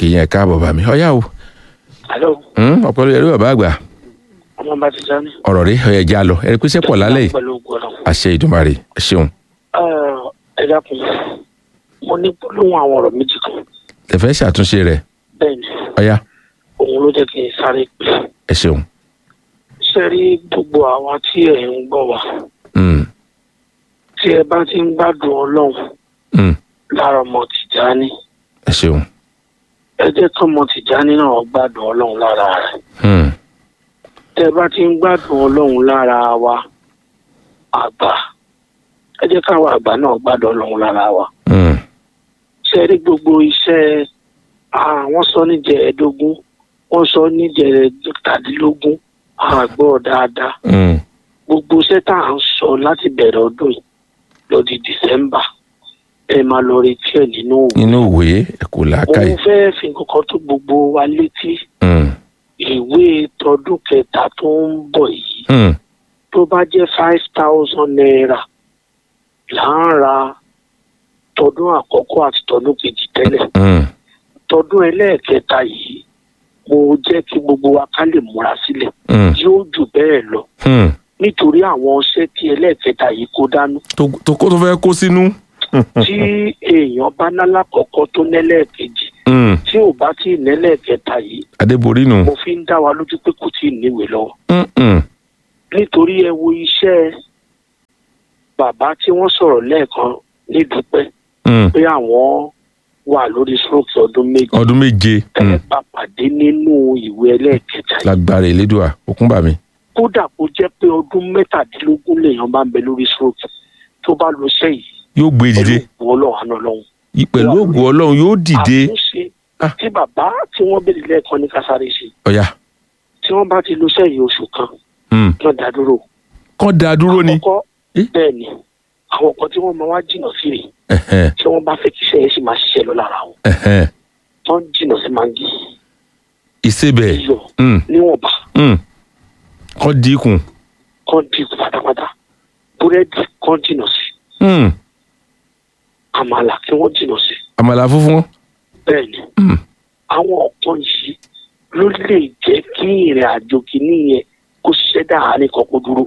kì í yẹn káàbọ̀ bá mi ọ̀yá o alo ọ̀pọ̀lọpọ̀ ẹ̀rí bàbá àgbà ọmọ bá ti sani. ọ̀rọ̀ rí ọ̀yẹ̀ já lọ ẹ̀rí pèsè pọ̀ lálẹ́ yìí pẹ̀lú gbọ́dọ̀. àṣẹ ìdùnmarè ẹ ṣeun ẹ dákun mo ní gbólóhùn àwọn ọ̀rọ̀ méjì kan ẹ fẹ́ ṣàtúnṣe rẹ̀ bẹ́ẹ̀ ni ọ̀yá òun ló jẹ́ kí n sáré pè é. ẹ ṣeun ṣe rí gbogbo àwa tí ẹ̀ ń gbọ́ wa Mm, tí ẹ bá ti ń gbádùn ọlọ́run mm, lára ọmọ tìjáni ẹ ṣeun ẹ jẹ́ kí ọmọ tìjáni náà gbádùn ọlọ́run lára rẹ̀ Mm, tẹ́ ẹ bá ti ń gbádùn ọlọ́run lára wa àgbà ẹ jẹ́ káwa àgbà náà gbádùn ọlọ́run lára wa. mm, ṣe rí gbogbo iṣẹ́ àwọn sọ níjẹ̀ẹ́dógún wọ́n sọ níjẹ̀ẹ́dógún àgbọ̀ dáadáa mm, gbogbo iṣẹ́ tá à ń sọ láti bẹ̀rẹ̀ ọdún yìí lọ di dìsẹ́mbà ẹ máa lọ retí ẹ̀ nínú òwò. inú ìwé ẹ kò làákàyè mo fẹ́ fi kankan tó gbogbo wa létí Mm, ìwé tọdún kẹta tó ń bọ̀ yìí mm, tó bá jẹ́ five thousand naira là ń ra tọdún àkọ́kọ́ àti tọdún kejì tẹ́lẹ̀. mm, tọdún ẹlẹ́ẹ̀kẹta yìí mo jẹ́ kí gbogbo wa ká lè múra sílẹ̀ mm, yóò jù bẹ́ẹ̀ lọ mm. nítorí àwọn ọṣẹ́ tí ẹlẹ́ẹ̀kẹta yìí kó dánú tó tó kó tó fẹ́ kó sínú. tí èèyàn bá ná lákọ̀ọ́kọ́ tó nẹ́lẹ́ẹ̀kejì Mm, tí ò bá tí ì nẹ́lẹ́ẹ̀kẹta yìí adébórí nù. mo fi ń dá wa lójú pé kò tí ì níwèé lọ́wọ́ Mm, mm, nítorí ẹ wo iṣẹ́ bàbá tí wọ́n sọ̀rọ̀ lẹ́ẹ̀kan nídùúpẹ́ mm. pé àwọn wà lórí stroke ọdún méjì ọdún méje ẹ mm, bá pàdé nínú ìwé ẹlẹ́ẹ̀kẹta yìí lágbára ìlédùá òkúńbà mi. kódà kó jẹ́ pé ọdún mẹ́tàdínlógún lèèyàn bá ń bẹ lórí stroke tó bá lọ sẹ́yìn yóò gbé dìde pẹ̀lú ọlọ́run àná ọlọ́run. I- pẹ̀lú ògùn ọlọ́run yóò dìde. àtúnṣe Ah. tí bàbá tí wọ́n bèrè lẹ́ẹ̀kan ní kásáré ṣe ọ̀yà tí wọ́n bá ti lọ sẹ́yìn oṣù kan mm. wọ́n dá dúró. kọ́ da dúró ni. àkọ́kọ́ Eh? bẹ́ẹ̀ ni àwọn kan tí wọ́n máa wá jìnnà sí rè Ẹ̀hẹ́n, tí wọ́n bá fẹ́ kí iṣẹ́ yẹn sì máa ṣiṣẹ́ lọ lára wọn ẹ̀hẹ́n. wọ́n jìnnà sí mangi ìsebẹ̀ iyọ̀ mm, níwọ̀nba mm. kọ́ dínkù. kan dínkù pátápátá búrẹ́dì kan jìnnà sí Mm. àmàlà kí wọ́n jìnnà sí àmàlà funfun. bẹ́ẹ̀ ni Mm. àwọn ọ̀pọ̀ yìí ló lè jẹ́ kí ìrìn àjò kìíní yẹn kó ṣiṣẹ́ dáhàárín kan kó dúró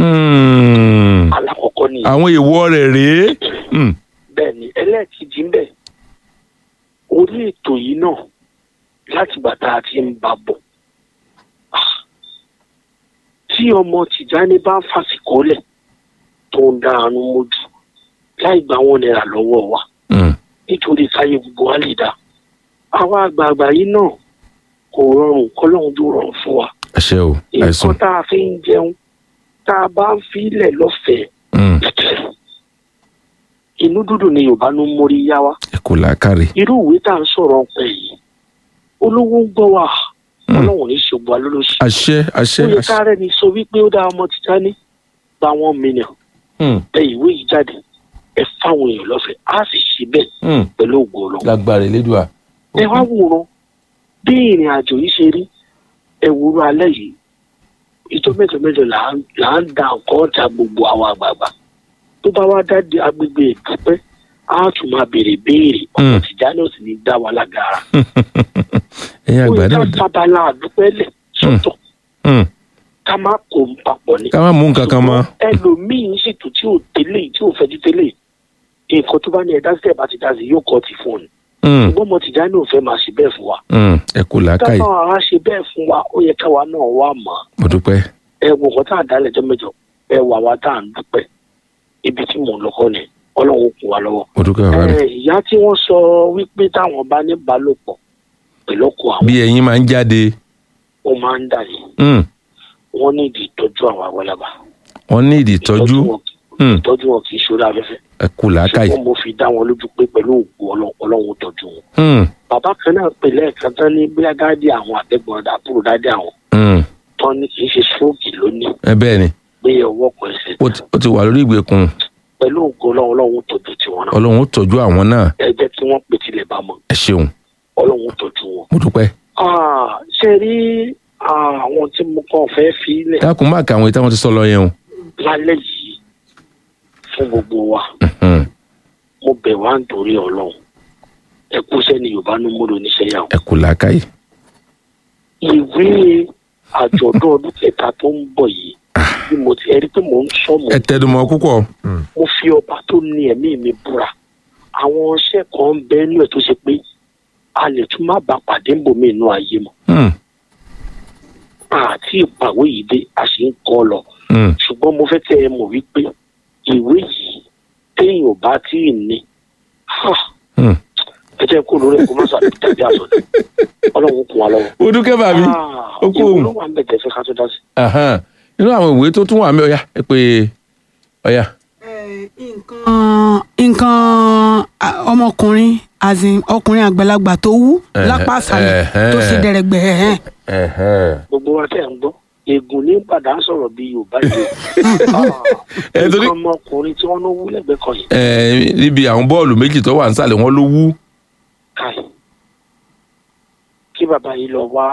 Mm. alákọ̀ọ́kọ́ nìyẹn àwọn èèwọ̀ rẹ̀ rèé. Mm. bẹ́ẹ̀ ni ẹlẹ́ẹ̀kejì ń bẹ̀ orí ètò yìí náà láti bàtà àti ń bá bọ̀ Ah. tí ọmọ tìjáni bá ń fàsìkò lẹ̀ tó ń dá àánú mójú láì gbà wọn náírà lọ́wọ́ wa Mm. nítorí káyé gbogbo wa lè dá àwa àgbààgbà yìí náà kò rọrùn kọ́lọ́hún tó rọrùn fún wa ẹ ṣé o àìsàn. nǹkan tá a fi ń jẹun tá a bá ń filẹ̀ lọ́fẹ̀ẹ́ Mm. inú dúdú ni yorùbá ló ń mórí yá wa ẹ kò làákàrè. irú ìwé tá à ń sọ̀rọ̀ ọ̀pẹ yìí olówó ń gbọ́ wa Mm. ọlọ́run ní ṣògbó alólóṣì àṣẹ àṣẹ ó yẹ àṣẹ. ká rẹ́ni sọ wípé ó dá ọmọ títà ní gba one million Mm. ẹ ìwé yìí jáde ẹ fáwọn èèyàn lọ́fẹ̀ẹ́ á sì ṣe bẹ́ẹ̀ Mm. pẹ̀lú ògo ọlọ́run lágbára ìlédùá. ẹ wá wòran bí ìrìn àjò yìí ṣe rí ẹ wúrú alẹ́ yìí ìjọ mẹ́jọ mẹ́jọ là ń là ń da nǹkan ọ̀tá gbogbo àwọn àgbààgbà tó bá wá dá di agbègbè ìdúpẹ́ á tún máa béèrè béèrè ọmọ Mm. tìjà náà sì ní dá wa lágara ẹ̀yin ó àgbà yẹ ká náà dá. sábàlá àdúpẹ́ lẹ̀ sọ́tọ̀ Mm. ká má kó ń papọ̀ ni. ká má mú nǹkan kan mọ́. Ṣùgbọ́n ẹlòmíín ṣètò tí ò tẹ́lẹ̀ tí ò fẹ́ ti tẹ́lẹ̀ nǹkan tó bá ní ẹ̀dá sí ẹ̀bá ti dá sí yóò kọ́ ti fún un. Mm. ṣùgbọ́n ọmọ tìjà náà ò fẹ́ máa ṣe bẹ́ẹ̀ fún wa. Mm. ẹ kò làákàyè. táwọn ará ṣe bẹ́ẹ̀ fún wa ó yẹ káwa náà wà mọ́ mo dúpẹ́. ẹ wo nǹkan tá à dálẹ̀ jọ mẹ́jọ ẹ wà wá tá à ń dúpẹ́ ibi tí mò ń lọ́kọ́ ni ọlọ́run kún wa lọ́wọ́. mo dúpẹ́ bàbá mi. ẹ ìyá tí wọ́n sọ wípé táwọn bá ní balòpọ̀ pẹ̀lú ọkọ àwọn bí ẹyin máa ń jáde. ó máa ń dà yìí Mm. wọ́n ní ìdí ìtọ́jú àwọn àgbàlagbà. wọ́n ní ìdí ìtọ́jú. wọn kì- Mm. ìtọ́jú wọn kì í ṣòro afẹ́fẹ́. ẹ kò làákàyè. ṣùgbọ́n mo fi dá wọn lójú pé pẹ̀lú òògùn Ọlọ́run- ọlọ́run tọ́jú wọn. Mm. bàbá kan náà pè lẹ́ẹ̀kan tán ní bóyá dáadé àwọn àtẹ̀gbọ́n àbúrò dáadé àwọn Mm. tán ní kì í ṣe stroke lónìí ẹ bẹ́ẹ̀ ni pé ọwọ́ kan ẹsẹ̀ ó ti- ó ti wà lórí ìgbèkùn pẹ̀lú òògùn ọlọ́run ọlọ́run tọ́jú tiwọn náà. ọlọ́run ó tọ́jú àwọn náà ẹ jẹ́ kí wọ́n pè tilẹ̀ bá mọ́ ẹ ṣeun ọlọ́run tọ́jú wọn. mo dúpẹ́. Ah, ṣe rí ah, àwọn tí mo kàn fẹ́ fi lẹ̀ dákun má kà àwọn ìtàn wọn ti sọ lọ yẹn o. lálẹ́ yìí fún gbogbo wa Mhm. mo bẹ̀ wá nítorí ọlọ́run ẹ kú sẹ́ni yorùbá ló múlò níṣẹ́ yà ẹ kú làákàyè. ìwé àjọ̀dún ọdún kẹta tó ń bọ̀ yìí bí mo ti ẹ rí pé mò ń sọ mọ́ ẹ tẹnumọ́ púpọ̀. mo fi ọba tó ní ẹ̀mí mi búra àwọn iṣẹ́ kan ń bẹ nínú ẹ̀ tó ṣe pé a lè tún má bàa pàdé ń bòmí inú ayé mọ́ Hmm, àti ìpàwé yìí dé a sì ń kọ́ lọ hmm. ṣùgbọ́n mo fẹ́ kẹ́ ẹ mọ̀ wípé ìwé yìí téèyàn ò bá tí ì ní ha, Hmm. ẹ jẹ́ kó lórí ẹ̀kọ́ mọ́sá tàbí àsọdẹ ọlọ́run kún wa lọ́wọ́. ó dúkẹ́ bàbí. Ah, ó kú ìwọ òun. ló wà ń bẹ̀ tẹ́fẹ́ ká tó dá sí. Ahan. nínú àwọn ìwé tó tún wà mí ọ̀yà ẹ pé ọ̀yà. nǹkan nǹkan a, ọmọkùnrin azin ọkùnrin àgbàlagbà tó wú Ẹ̀hẹ́, lápá àṣàlẹ̀ ẹ̀hẹ́. tó ṣe dẹ̀rẹ̀gbẹ̀ ẹ̀hẹ́n. Ẹ̀hẹ́n. gbogbo wa tẹ̀ ń gbọ́ ègùn ní padà ń sọ̀rọ̀ bí yorùbá yìí Ẹ, torí- nǹkan ọmọkùnrin tí wọ́n ló wú lẹ́gbẹ̀ẹ́ kan yìí Ẹ, níbi àwọn bọ́ọ̀lù méjì tó wà nísàlẹ̀ wọn ló wú. káì kí bàbá yìí lọ wá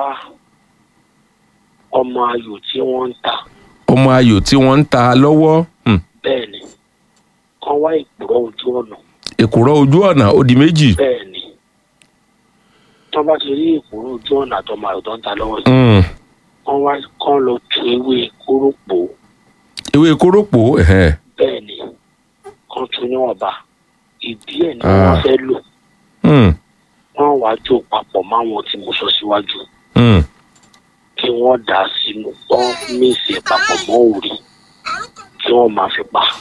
ọmọ ayò tí wọ́n ń ta ọmọ ayò tí wọ́n ń ta lọ́wọ́. Hmm. bẹ́ẹ̀ ni kán wá ìpùrọ̀ ojú ọ̀nà èkùrọ́ ojú ọ̀nà ó di méjì. bẹ́ẹ̀ ni tọ́ bá ti rí ìpùrọ̀ ojú ọ̀nà àtọmọ ayò tó ń ta lọ́wọ́ yìí Hmm. kán wá kán lọ tu ewé kórópò ewé kórópò ẹ̀hẹ́n. bẹ́ẹ̀ ni kán tu níwọ̀nba ìdí ẹ̀ ni Ah. wọ́n fẹ́ lò Hmm. wọ́n wá jó papọ̀ máwọn tí mo sọ síwájú Hmm. kí wọ́n dà á sínú wọ́n mísì ẹ̀ papọ̀ mọ́ òrì kí wọ́n máa fi pa